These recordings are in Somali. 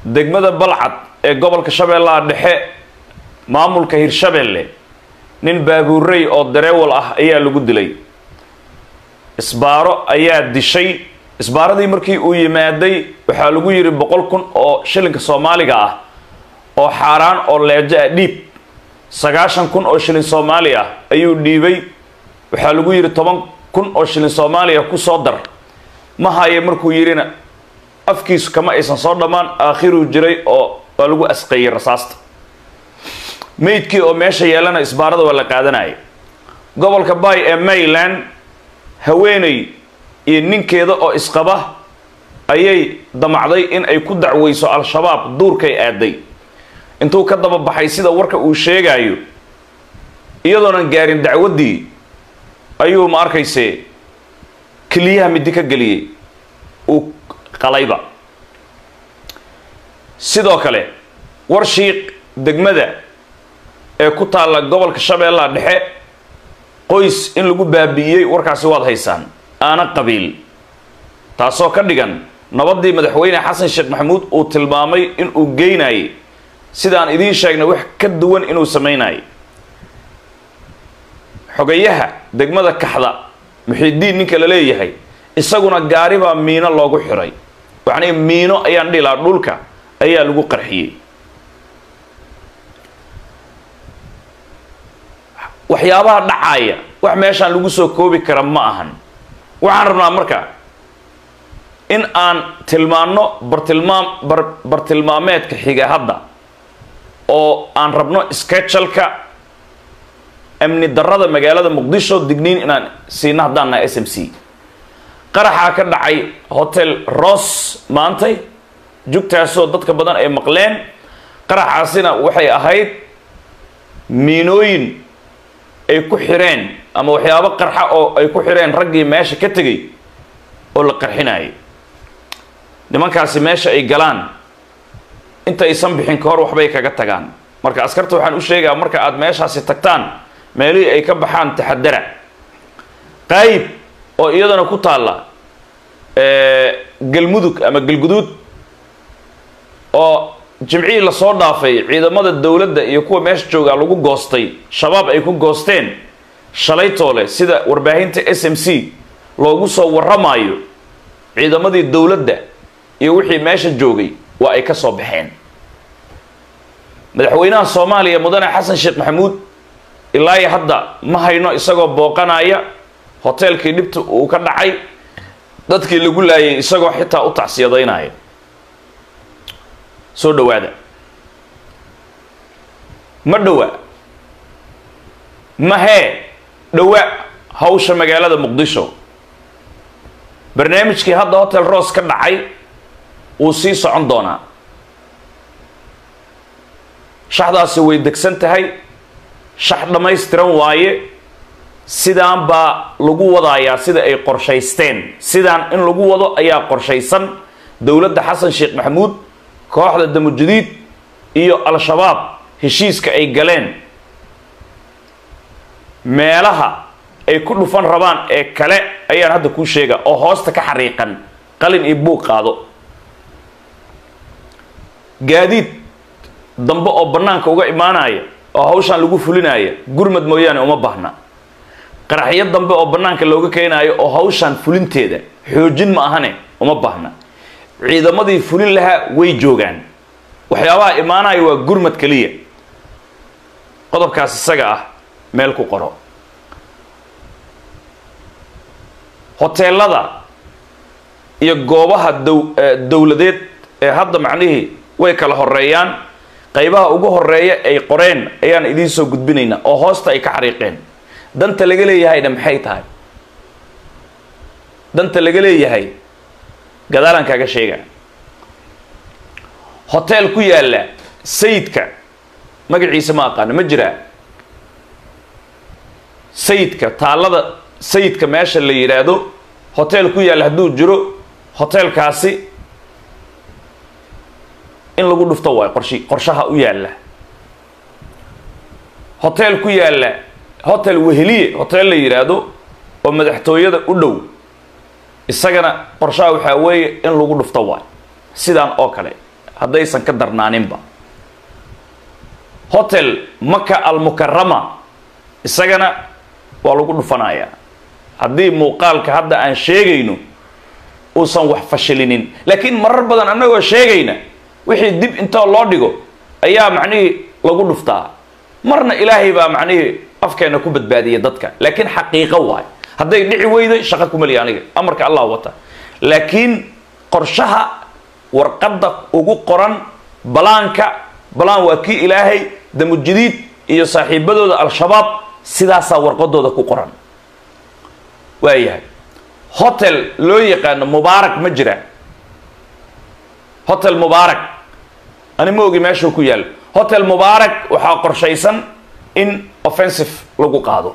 degmada balcad ee gobolka shabeellaha dhexe maamulka hirshabeelle nin baabuurey oo dareewal ah ayaa lagu dilay isbaaro ayaa dishay isbaaradii markii uu yimaaday waxaa lagu yidhi boqol kun oo shilinka soomaaliga ah oo xaaraan oo leejo ah dhiib sagaashan kun oo shilin soomaali ah ayuu dhiibay waxaa lagu yidhi toban kun oo shilin soomaaliya ku soo dar ma haye markuu yidhina afkiisu kama aysan soo dhammaan aakhiruu jiray oo waa lagu asqeeyey rasaasta meydkii oo meesha yeelana isbaarada waa la qaadanaya gobolka bay ee mayland haweeney iyo ninkeeda oo isqaba ayay damacday in ay ku dacweyso al-shabaab duurkay aaday intuu ka daba baxay sida warka uu sheegayo iyadoonan gaarin dacwaddii ayuu ma arkayse keliyaha midi ka geliyey uu qalayba sidoo kale warshiiq degmada ee ku taalla gobolka shabeellaha dhexe qoys in lagu baabi'iyey warkaasi waad haysaan aana qabiil taasoo ka dhigan nabaddii madaxweyne xasan sheekh maxamuud uu tilmaamay inuu geynayay sidaan idiin sheegnay wax ka duwan inuu samaynayo xogayaha degmada kaxda muxiidiin ninka la leeyahay isaguna gaari baa miino loogu xiray waxnay miino ayaan dhihi lahaa dhulka ayaa lagu qarxiyey waxyaabaha dhacaaya wax meeshaan lagu soo koobi kara ma ahan waxaan rabnaa marka in aan tilmaanno bartilmaam bar bartilmaameedka xiga hadda oo aan rabno sketchalka amni darrada magaalada muqdisho digniin inaan siino haddaan nahay s m c qaraxaa ka dhacay hotel ros maantay jugtaasoo dadka badan ay maqleen qaraxaasina waxay ahayd miinooyin ay ku xireen ama waxyaabo qarxa oo ay ku xireen raggii meesha ka tegay oo la qarxinayay nimankaasi meesha ay galaan intaysan bixin ka hor waxbay kaga tagaan marka askarta waxaan u sheegaa marka aad meeshaasi tagtaan meelihii ay ka baxaan taxadara qaayib oo iyadana ku taalla galmudug ama galguduud oo jimcihii lasoo dhaafay ciidamada dowladda iyo kuwa meesha joogaa lagu goostay shabaab ay ku goosteen shalaytoole sida warbaahinta s m c loogu soo warramaayo ciidamadii dowladda iyo wixii meesha joogay waa ay ka soo baxeen madaxweynaha soomaaliya mudane xasan sheekh maxamuud ilaa iyo hadda ma hayno isagoo booqanaya hoteelkii dhibta uu ka dhacay dadkii lagu laayay isagoo xitaa u tacsiyadaynaya soo dhawaada ma dhawa mahee dhawa hawsha magaalada muqdisho barnaamijkii hadda hotel ros ka dhacay wuu sii socon doonaa shaxdaasi way degsan tahay shax dhammaystiran waaye sidaan baa lagu wadayaa sida ay qorshaysteen sidaan in lagu wado ayaa qorshaysan dowladda xasan sheekh maxamuud kooxda damujadiid iyo al-shabaab heshiiska ay galeen meelaha ay ku dhufan rabaan ee kale ayaan hadda kuu sheega oo hoosta ka xariiqan qalin iyo buuq qaado gaadiid dambe oo bannaanka uga imaanaya oo hawshaan lagu fulinaya gurmad mooyaane uma baahna qaraxyo dambe oo bannaanka looga keenaayo oo hawshaan fulinteeda xoojin ma ahane uma baahna ciidamadii fulin lahaa way joogaan waxyaabaha imaanaya waa gurmad keliya qodobkaas isaga ah meel ku qoro hoteelada iyo goobaha dow dowladeed ee hadda macnihii way kala horeeyaan qaybaha ugu horeeya ay qoreen ayaan idiin soo gudbinaynaa oo hoosta ay ka xariiqeen danta laga leeyahayna maxay tahay danta laga leeyahay gadaalaan kaaga sheega hotel ku yaalla sayidka magaciisa ma aqaano ma jiraa sayidka taallada sayidka meesha la yidhaahdo hotel ku yaalla hadduu jiro hotelkaasi in lagu dhufto waay qorshi qorshaha u yaalla hotel ku yaalla hotel weheliye hotel la yidhaahdo oo madaxtooyada u dhow isagana qorshaha waxaa weeye in lagu dhufto waay sidaan oo kale haddaysan ka darnaaninba hotel maka almukarama isagana waa lagu dhufanayaa haddii muuqaalka hadda aan sheegayno uusan wax fashilinin laakiin marar badan annagoo sheegayna wixii dib intoo loo dhigo ayaa macnihii lagu dhuftaa marna ilaahay baa macnihii afkeena ku badbaadiya dadka laakiin xaqiiqo waay hadday dhici weyday shaqo kumaliya aniga amarka allah wata laakiin qorshaha warqadda ugu qoran balaanka balaan waa kii ilaahay damujadiid iyo saaxiibadooda al-shabaab sidaasaa warqadooda ku qoran waayahay hotel loo yaqaano mubaarak ma jira hotel mubaarak ani ma ogi meeshuu ku yaalo hotel mubaarak waxaa qorshaysan in offensive lagu qaado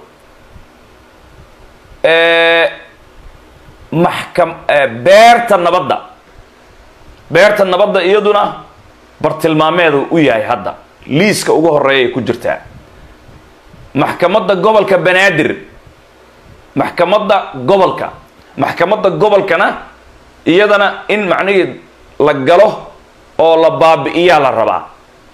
maxkam beerta nabadda beerta nabadda iyaduna bartilmaameedu u yahay hadda liiska ugu horeeya ay ku jirtaa maxkamadda gobolka banaadir maxkamadda gobolka maxkamadda gobolkana iyadana in macnihii la galo oo la baabi'iyaa la rabaa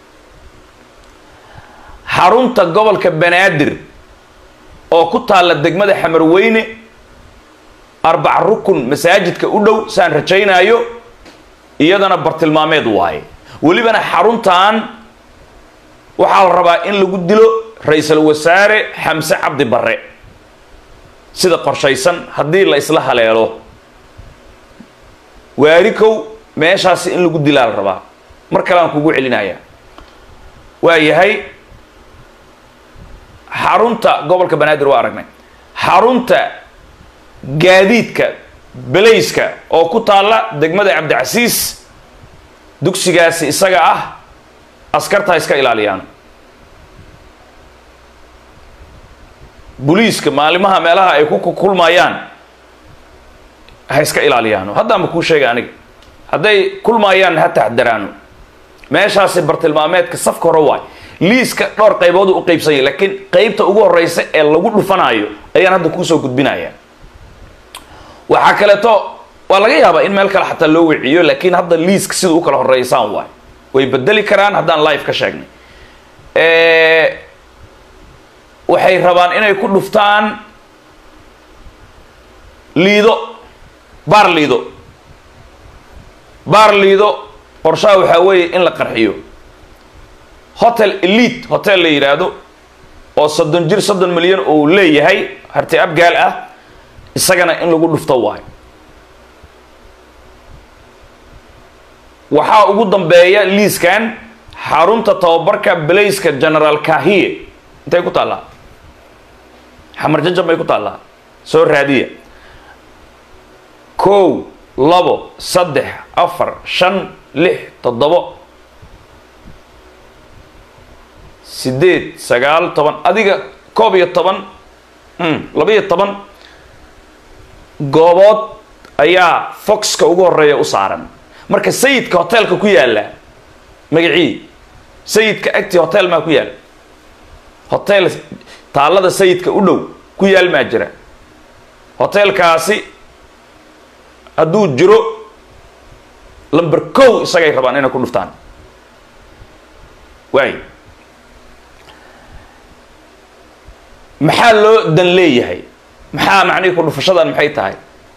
xarunta gobolka banaadir oo ku taalla degmada xamarweyne arbac rukun masaajidka u dhow saan rajaynaayo iyadana bartilmaameed waaye welibana xaruntan waxaa la rabaa in lagu dilo ra-iisul wasaare xamse cabdi barre sida qorshaysan haddii la isla haleelo waarikow meeshaasi in lagu dilaa la rabaa mar kale aan kugu celinaya waa yahay xarunta gobolka banaadir waa aragnay xarunta gaadiidka belayska oo ku taalla degmada cabdicasiis dugsigaasi isaga ah askarta ha iska ilaaliyaan boliiska maalimaha meelaha ay ku kulmayaan ha iska ilaaliyaano haddaanba kuu sheega aniga hadday kulmaayaan ha taxdaraano meeshaasi bartilmaameedka safka hore waay liiska dhowr qayboodu u qaybsanya laakiin qaybta ugu horeysa ee lagu dhufanaayo ayaan hadda kuusoo gudbinaya waxaa kaleeto waa laga yaabaa in meel kale xataa loo wiciyo laakiin hadda liiska sida u kala horeysaan waay way bedeli karaan haddaan live ka sheegnay waxay rabaan inay ku dhuftaan liido baar liido baar liido qorshaha waxaa weeye in la qarxiyo hotel elite hotel la yidhaahdo oo soddon jir soddon milyan uu leeyahay harti abgaal ah isagana in lagu dhufto waayo waxaa ugu dambeeya liiskan xarunta tababarka belayska generaal kahiye intay ku taallaa xamar jajab bay ku taallaa soo raadiya kow labo saddex afar shan lix toddobo sideed sagaal toban adiga koob iyo toban laba-iyo toban goobood ayaa foxka ugu horeeya u saaran marka sayidka hotelka ku yaalla magacii sayidka agti hotel maa ku yaalla hotel taallada sayidka u dhow ku yaal maa jira hotelkaasi hadduu jiro lamber kow isagay rabaan inay ku dhuftaan waay maxaa loo dan leeyahay maxaa macnihii ku dhufashadan maxay tahay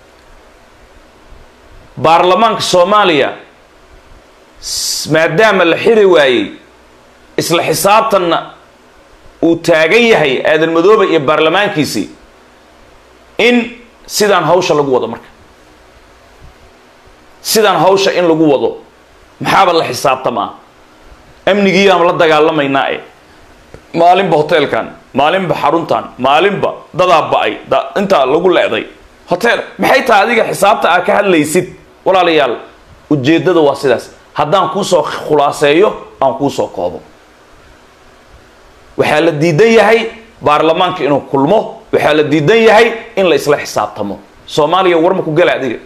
baarlamaanka soomaaliya maadaama la xiri waayey isla xisaabtanna uu taagan yahay aadan madoobe iyo baarlamaankiisii in sidaan hawsha lagu wado marka sidaan hawsha in lagu wado maxaaba la xisaabtamaa amnigiiaan la dagaalamaynaa e maalinba hoteelkan maalinba xaruntan maalinba dadaa ba-ay intaa lagu leeday hotel maxay tahay adiga xisaabta aa ka hadlaysid walaalayaal ujeeddada waa sidaas haddaan kuusoo khulaaseeyo aan kuusoo koobo waxaa la diidan yahay baarlamaanka inuu kulmo waxaa la diidan yahay in la isla xisaabtamo soomaaliya warma ku gala adiga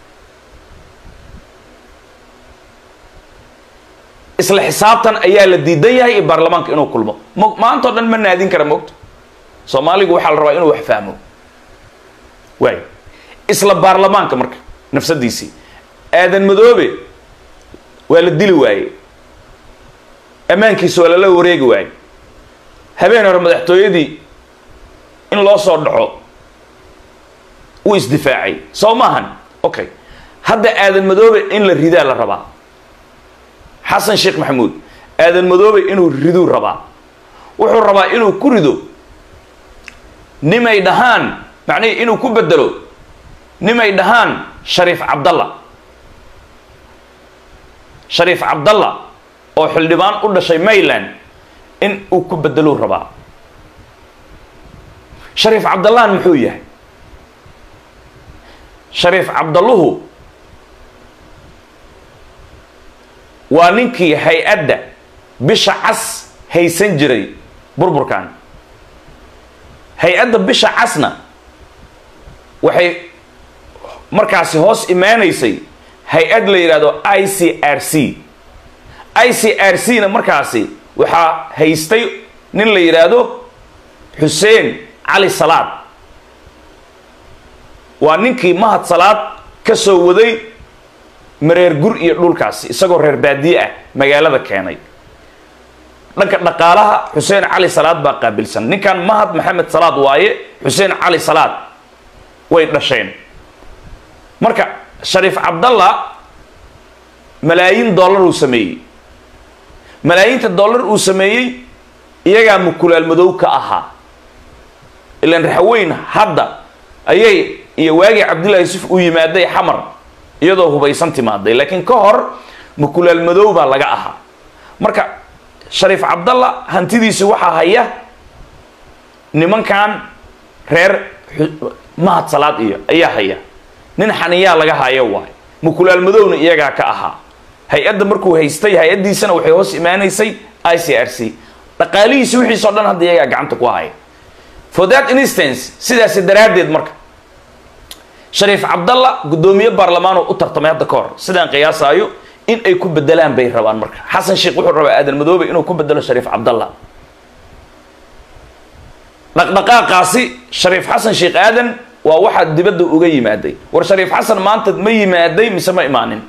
isla xisaabtan ayaa la diidan yahay iyo baarlamaanka inuu kulmo m maantao dhan ma naadin kara moogta soomaaligu waxaa la rabaa inuu wax fahmo waay isla baarlamaanka marka nafsadiisii aadan madoobe waa la dili waaye ammaankiisa waa lala wareegi waaye habeen hore madaxtooyadii in loo soo dhaco uu isdifaacay soo maahan okay hadda aadan madoobe in la ridaa la rabaa xasan sheekh maxamuud aadan madoobe inuu riduu rabaa wuxuu rabaa inuu ku rido nimay dhahaan macnihii inuu ku bedelo nimay dhahaan shariif cabdalla shariif cabdalla oo xildhibaan u dhashay mayland in uu ku bedeluu rabaa shariif cabdallahan muxuu yahay shariif cabdalluhu waa ninkii hay-adda bisha cas haysan jiray burburkan hay-adda bisha casna waxay markaasi hoos imaanaysay hay-ad la yidhahdo i c r c i c r c na markaasi waxaa haystay nin la yidhaahdo xuseen cali salaad waa ninkii mahad salaad ka soo waday mareer gur iyo dhulkaasi isagoo reer baadiye ah magaalada keenay dhanka dhaqaalaha xuseen cali salaad baa qaabilsan ninkan mahad maxamed salaad waaye xuseen cali salaad way dhasheen marka shariif cabdalla malaayiin dollar uu sameeyey malaayiinta dollar uu sameeyey iyagaa mukulaal madow ka ahaa ilaan raxweyn hadda ayay iyo waagii cabdullahi yusuf uu yimaaday xamar iyadoo hubaysan timaaday laakiin ka hor mukulaal madow baa laga ahaa marka shariif cabdalla hantidiisi waxaa haya nimankan reer mahad salaad iyo ayaa haya nin xaniyaa laga hayo waay mukulaal madowna iyagaa ka ahaa hay-adda markuu haystay hay-addiisana waxay hoos imaanaysay i c r c dhaqaalihiisi wixiisao dhan hadda iyagaa gacanta ku haya for that instance sidaasi daraaddeed marka shariif cabdalla guddoomiye baarlamaanoo u tartamay hadda ka hor sidaan qiyaasaayo in ay ku bedelaan bay rabaan marka xasan sheekh wuxuu rabaa aadan madoobe inuu ku bedelo shariif cabdalla dhaqdhaqaaqaasi shariif xasan sheekh aadan waa waxaa dibadda uga yimaaday war shariif xasan maanta ma yimaaday mise ma imaanin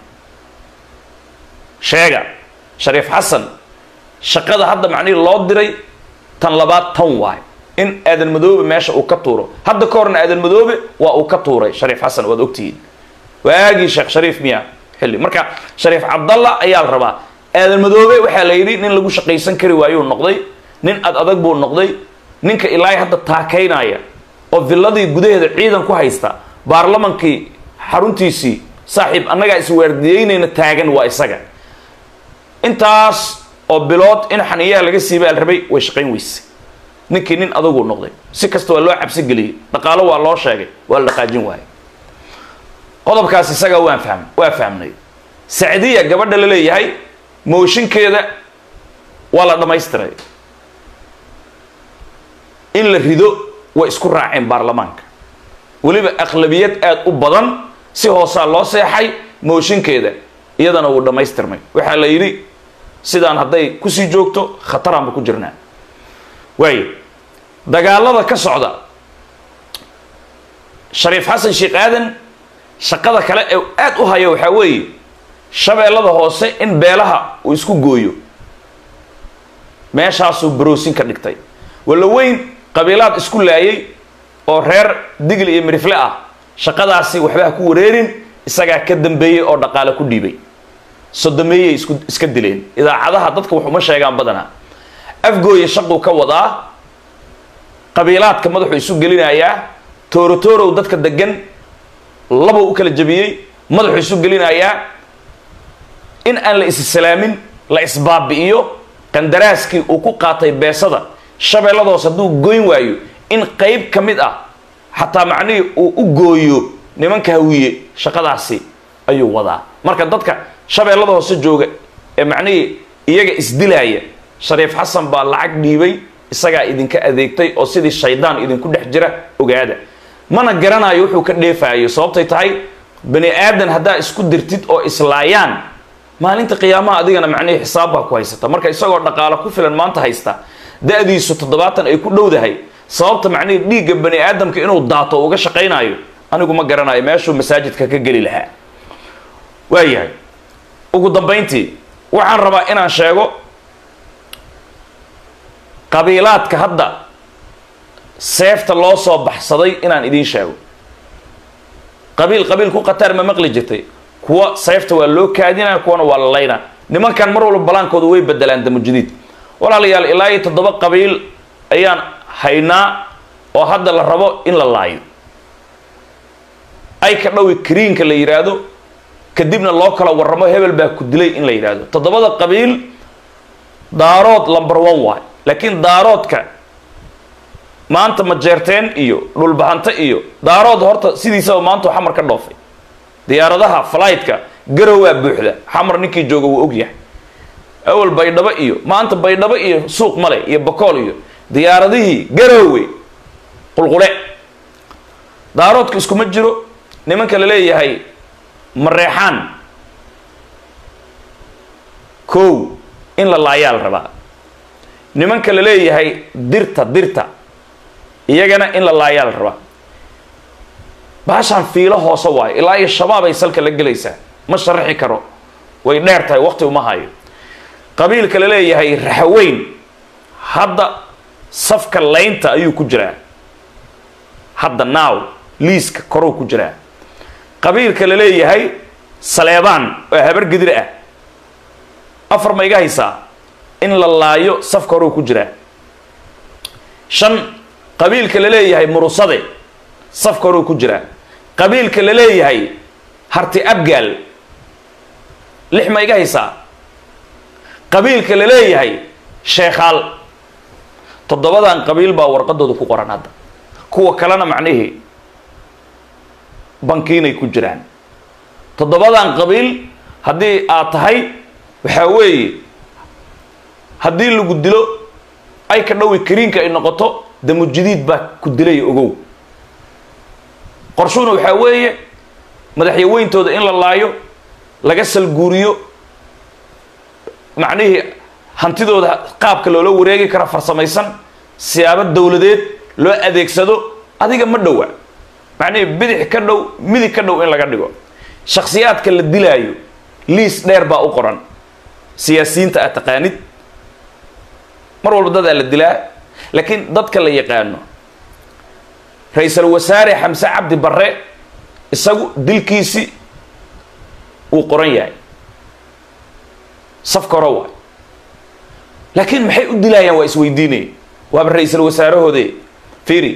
sheega shariif xasan shaqada hadda macnihii loo diray tan labaad tan waay in aadan madoobe meesha uu ka tuuro hadda ka horna aadan madoobe waa uu ka tuuray shariif xasan waad ogtihiin waagii sheekh shariif miya xilli marka shariif cabdalla ayaa la rabaa aadan madoobe waxaa la yidhi nin lagu shaqaysan kari waayuu noqday nin ad adag buu noqday ninka ilaahay hadda taakaynaya oo villadii gudaheeda ciidan ku haysta baarlamankii xaruntiisii saaxiib annagaa iswaardiyeynayna taagan waa isaga intaas oo bilood in xaniyaa laga siibaa la rabay way shaqayn weyse ninkii nin adaguu noqday si kasta waa loo cabsi geliyey dhaqaalo waa loo sheegay waa la dhaqaajin waayay qodobkaas isagaa waan fahm waa fahmnay sacdiya gabadha la leeyahay mooshinkeeda waa la dhammaystiray in la rido way isku raaceen baarlamaanka weliba aqlabiyad aada u badan si hoosaa loo seexay mooshinkeeda iyadana wuu dhammaystirmay waxaa la yidhi sidaan hadday kusii joogto khataraanba ku jirnaa waayo dagaalada ka socda shariif xasan sheekh aadan shaqada kale ee aada u haya waxaa weeye shabeellada hoose in beelaha uu isku gooyo meeshaasuu baroosin ka dhigtay walla weyn qabiilaad isku laayay oo reer digli iyo mirifle ah shaqadaasi waxba ha ku wareerin isagaa ka dambeeyey oo dhaqaale ku dhiibay sodomeeyay isku iska dileen idaacadaha dadka wax uma sheegaan badanaa afgooya shaquu ka wadaa qabiilaadka madaxuu isu gelinayaa toorotorow dadka degan labuu u kala jabiyey madaxuu isu gelinayaa in aan la issalaamin la isbaabi'iyo qandaraaskii uu ku qaatay beesada shabeelladoos hadduu goyn waayo in qayb ka mid ah xataa macnihii uu u gooyo nimanka hawiye shaqadaasi ayuu wadaa marka dadka shabeellada hoose jooga ee macnihii iyaga isdilaaya shariif xasan baa lacag dhiibay isagaa idinka adeegtay oo sidii shaydaan idinku dhex jira ogaada mana garanayo wuxuu ka dheefaayo sababtay tahay bani aadan haddaa isku dirtid oo islaayaan maalinta qiyaamaha adigana macnihii xisaab baa ku haysata marka isagoo dhaqaalo ku filan maanta haysta da-diisu toddobaatan ay ku dhowdahay sababta macnihii dhiigga bani aadamka inuu daato uga shaqaynayo anigu ma garanayo meeshuu masaajidka ka geli lahaa waayahay ugu dambayntii waxaan rabaa inaan sheego qabiilaadka hadda seefta loo soo baxsaday inaan idiin sheego qabiil qabiil ku khataar ma maqli jirtay kuwa seefta waa loo kaadinaya kuwana waa la laynaa nimankan mar walba balaankooda way bedelaan damujadiid walaalayaal ilaa iyo toddoba qabiil ayaan haynaa oo hadda la rabo in la laayo ay ka dhowi kariinka la yidhaahdo kadibna loo kala warramo hebel baa ku dilay in la yidhaahdo toddobada qabiil daarood lumber one waay laakiin daaroodka maanta majeerteen iyo dhulbahanto iyo daarood horta sidiisaba maanta xamar ka dhoofay diyaaradaha flytka garowaa buuxda xamar ninkii jooga wuu ogyahay awal baydhabo iyo maanta baydhabo iyo suuq male iyo bakool iyo diyaaradihii garowe qulqule daaroodka iskuma jiro nimanka la leeyahay mareexaan kow in la laayaa la rabaa nimanka la leeyahay dirta dirta iyagana in la laayaa la rabaa baashaan fiilo hoose waayo ilaa iyo shabaab ay salka la gelaysaa ma sharaxi karo way dheer tahay waqti uma hayo qabiilka la leeyahay raxaweyn hadda safka laynta ayuu ku jiraa hadda naaw liiska koruu ku jiraa qabiilka la leeyahay saleebaan oo habar gedir ah afar ma iga haysaa in la laayo safka horuu ku jiraa shan qabiilka la leeyahay murusade safka horuu ku jiraa qabiilka la leeyahay harti abgaal lix ma iga haysaa qabiilka la leeyahay sheekhaal toddobadan qabiil baa warqadooda ku qoran hadda kuwa kalena macnihii bankiinay ku jiraan toddobadan qabiil haddii aad tahay waxaa weeye haddii lagu dilo ay ka dhowi kariinka ay noqoto damujadiid baa ku dilaya ogow qorshuhuna waxaa weeye madaxyaweyntooda in la laayo laga salguuriyo macnihii hantidooda qaabka loola wareegi kara farsamaysan siyaabo dowladeed loo adeegsado adiga ma dhowa macnihii bidix ka dhow midig ka dhow in laga dhigo shakhsiyaadka la dilaayo liis dheer baa u qoran siyaasiyiinta aad taqaanid mar walba dadaa la dilaa laakiin dadka la yaqaano ra-iisul wasaare xamse cabdi barre isagu dilkiisi wuu qoran yahay safka hore waay laakiin maxay u dilaayaan waa isweydiinaya waaba ra-iisul wasaarahoode fiiri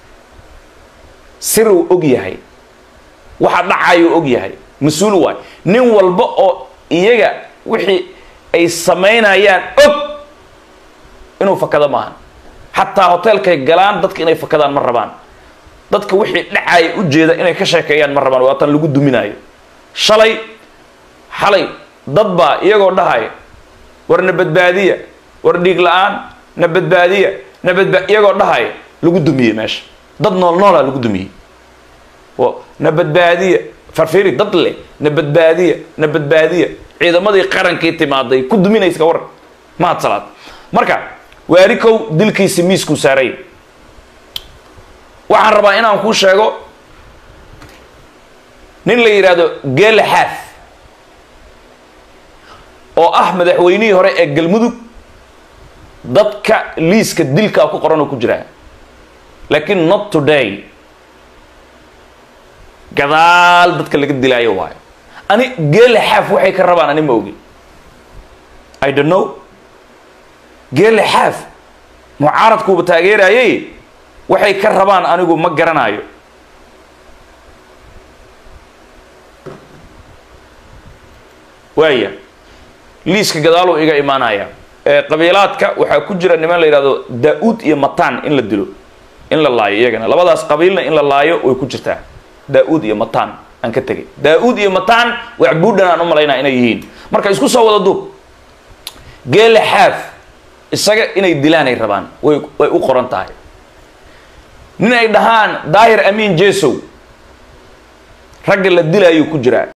siruu og yahay waxa dhacayuu og yahay mas-uul waay nin walba oo iyaga wixii ay samaynayaan og inuu fakado maahan xataa hoteelkay galaan dadka inay fakadaan ma rabaan dadka wixii dhacaya ujeeda inay ka sheekeeyaan ma rabaan waatan lagu duminaayo shalay xalay dad baa iyagoo dhahaya war na badbaadiya war dhiig la-aan na badbaadiya na badba iyagoo dhahaya lagu dumiyey meesha dad nool noolaa lagu dumiyey na badbaadiya farfiri dad leh na badbaadiya na badbaadiya ciidamadii qarankii timaaday ku duminayska war mahad salaad marka waarikow dilkiisi miiskuu saaray waxaan rabaa inaan kuu sheego nin la yidhaahdo geele xaaf oo ah madaxweynihii hore ee galmudug dadka liiska dilkaa ku qoran oo ku jiraa laakiin not today gadaal dadka laga dilaayo waayo ani geele xaaf waxay ka rabaan ani ma ogi i don't know geele xaaf mucaaradkuuba taageerayay waxay ka rabaan anigu ma garanayo waaya liiska gadaaluu iga imaanaya qabiilaadka waxaa ku jira niman la yidhahdo daa-uud iyo mataan in la dilo in la laayo iyagana labadaas qabiilna in la laayo way ku jirtaa daa-uud iyo mataan aan ka tegay daa-uud iyo mataan waxbuudhan aan u malaynaa inay yihiin marka isku soo wada duub geele xaaf isaga inay dilaanay rabaan way way u qoran tahay nin ay dhahaan daahir amiin jesow ragga la dilaayuu ku jiraa